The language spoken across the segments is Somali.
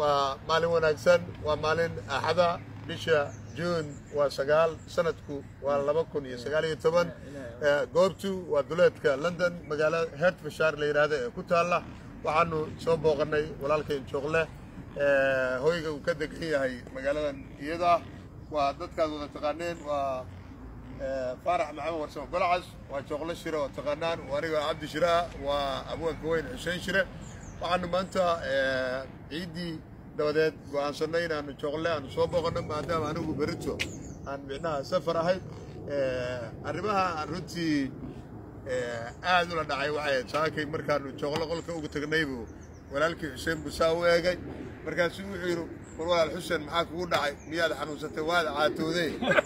waa maalin wanaagsan waa maalin axada bisha juun waa sagaal sanadku waa laba kun iyo sagaal iyo toban goobtu waa duleedka london magaalo hertfashire la yidhaahdo ee ku taalla waxaanu soo booqannay walaalkayn jooqle hoyga uu ka degan yahay magaaladan iyada waa dadkaad wada taqaaneen waa faarax maxamed warsamo golcas waa jooqle shire oo taqaanaan waa aniga cabdi shire ah waa abwaanka weyn xuseen shire waxaanu maanta ciiddii dabadeed go'aansanay inaanu jooqle aanu soo booqanno maadaama anigu berito aan micnaha safar ahayd arrimaha aan runtii aad ula dhacay waxay ahayd saakay markaanu jooqle qolka ugu tagnaybu walaalkii xuseen busaa u eegay markaasuu wuxuu yidhi war walaal xuseen maxaa kugu dhacay miyaad xanuunsatay waad caatooday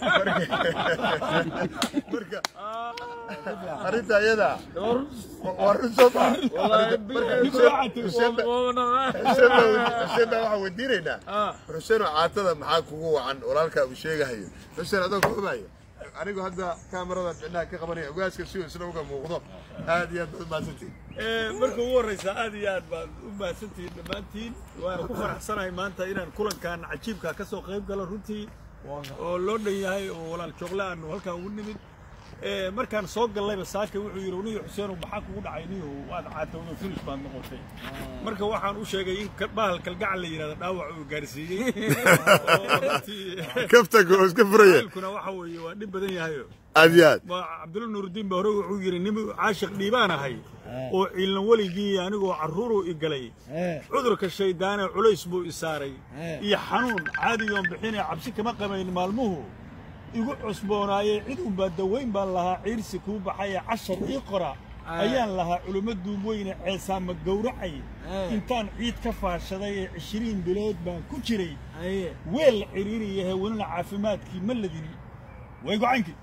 marka arrinta iyada waa run soo maa xuseen baa waxaan weydiinaynaa xuseenoo caatada maxaa kugu wacan walaalkaa uu sheegahayo xuseen adoo ka ogayo anigu hadda kaamaradan micnaha ka qabanaya ogaaska si uu isna uga muuqdo aad iyo aad baad mahadsantiin marka ugu horreysa aad iyo aad baad u mahadsantihiin dhammaantiin waana ku faraxsanahay maanta inaan kulankan cajiibka ka soo qayb galo runtii oo loo dhan yahay oo walaal joogle aanu halkaan ugu nimid markaan soo gallayba saaka wuxuu yidhi niyo xuseenow maxaa kugu dhacay niyo waad caatowdo filis baad noqotay marka waxaan u sheegay in bahal kalgacal la yidhahdo dhaawac uu gaarsiiyey kaftanka oo iska furaya kuna waxa weeye waa dhib badan yahayo aad iyo aad cabdulla nuurudiin baa hore wuxuu yidhi nin caashiq dhiibaan ahay oo ciilna weligii anigoo carruuruu i galay cudurka shayddaane culays buu i saaray iyo xanuun caadigoon bixinee cabsi kama qabayn maalmuhu igu cusboonaayey cid unbaa dawayn baan lahaa ciirsi kuu baxayee cashar ii qora ayaan lahaa culummo duubweyne ceesaama gowracay intaan ciid ka faashaday ee cishiriin bilood baan ku jiray weel ciriiriyahe welina caafimaadkii ma ladini way gocankii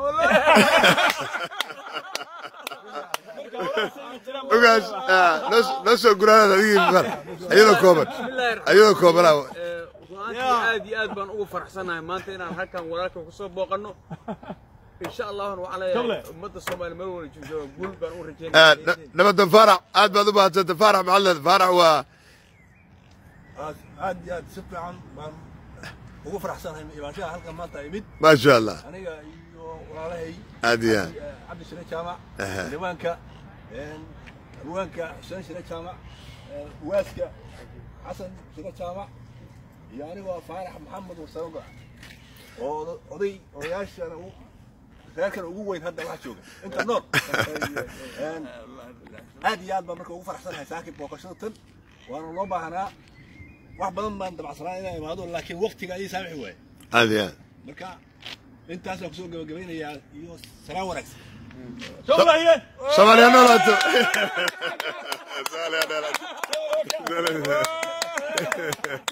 ogaas noo soo guraanaad adigii iyadoo kooban iyadoo koobanaa runtii aad iyo aad baan ugu faraxsanahay maanta inaan halkan walaalka ku soo booqanno insha allahna waxaan leeyahay ummadda soomaaliya meel wala jooga guul baan u rajeynaya nabadan faarax aad baad u mahadsantay faarax maxaad leedahay faarax waa aad iyo aad si fiican baan ugu faraxsanahay imaanshaha halkan maanta imid maasha allah aniga iyo walaalahay aad iyo aad cabdi shire jaamac diiwaanka abwaanka xuseen shire jaamac uwaaska xasan shire jaamac iyo anigoo faarax maxamed warsamo oo oday odayaashana reerkan ugu weyn hadda waxa jooga inta nool aad iyo aad baan marka ugu faraxsanahay saakib booqashada tan waana loo baahanaa wax badan baan dabacsanaa inaan imaado laakiin waktiga ayay saamixi waaye aad iyo aad marka intaasaan kusoo gabagabaynayaa iyo salaan wanaagsan soomaaliya noolaato soomaaliya noolaato